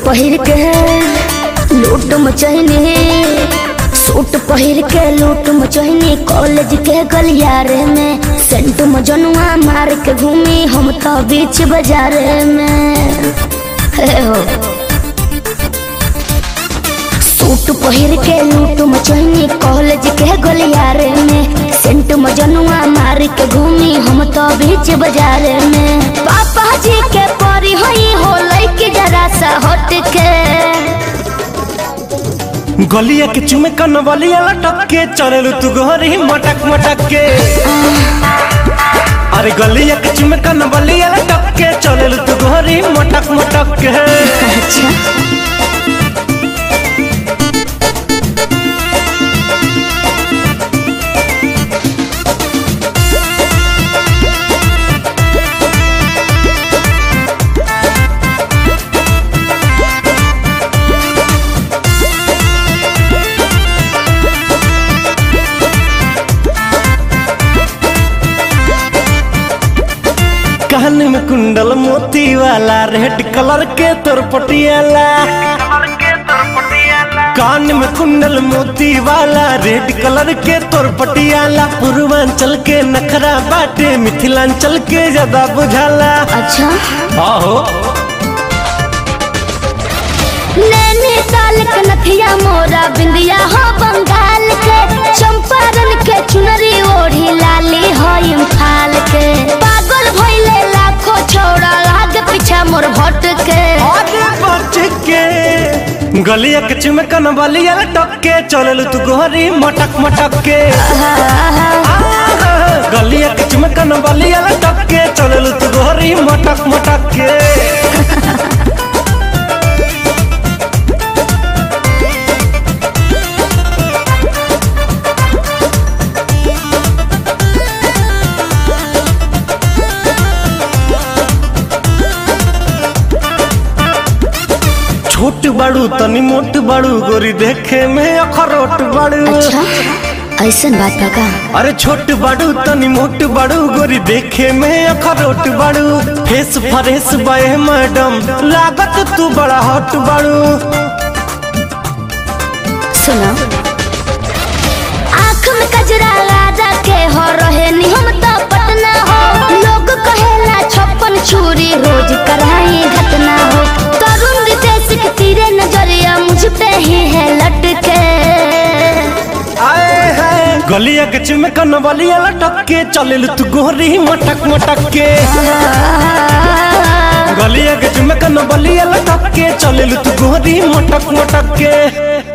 पहिर के लूट मचहनी सूट पहिर के लूट मचहनी कॉलेज के गलियारे में सेंट मजनुआ मार के घूमी हम तो बीच बाजार में हे हो सूट पहिर के लूट मचहनी कॉलेज के गलियारे में सेंट मजनुआ मार के घूमी हम तो बीच बाजार में पापा जी के परी होई हो लइके जरा सा हट के गलिया के चुमे कन बलिया लटक के चललू तू गोरी मटक मटक के अरे गलिया के चुमे कन बलिया लटक के चललू तू गोरी मटक मटक के अच्छा कान में कुंडल मोती वाला रेड कलर के तोर पटियाला कान में कुंडल मोती वाला रेड कलर के तोर पटियाला पूर्वांचल के नखरा बाटे मिथिलांचल के ज्यादा बुझाला अच्छा आहो नैनीताल के नथिया मोरा बिंदिया हो बंगाल के चंपारण के चुनरी ओढ़ी लाली हो इम्फाल के पागल भइले लाखों छौड़ा आगे पीछा मोर भट के आगे बच के गलिया के चुमकन बलिया लटक के चलल तू गोरी मटक मटक के आहा, गलिया के चुमकन बलिया लटक के चलल तू गोरी मटक मटक के छोट बड़ू तनी मोट बड़ू गोरी देखे में अखरोट बड़ू अच्छा ऐसन बात बा का अरे छोट बड़ू तनी मोट बड़ू गोरी देखे में अखरोट बड़ू फेस फरेस बाए मैडम लागत तू बड़ा हॉट बड़ू सुनो आँख में कजरा लगा के हो रहे नी हम तो पटना हो लोग कहेला छप्पन छुरी रोज कराई घटना हो तरुण रितेश के तीरे नजरिया मुझ पे ही है लटके आए है गलिया के चिमकन बलिया लटक के चलिल तू गोरी मटक मटक के गलिया के चिमकन बलिया लटक के चलिल तू गोरी मटक मटक के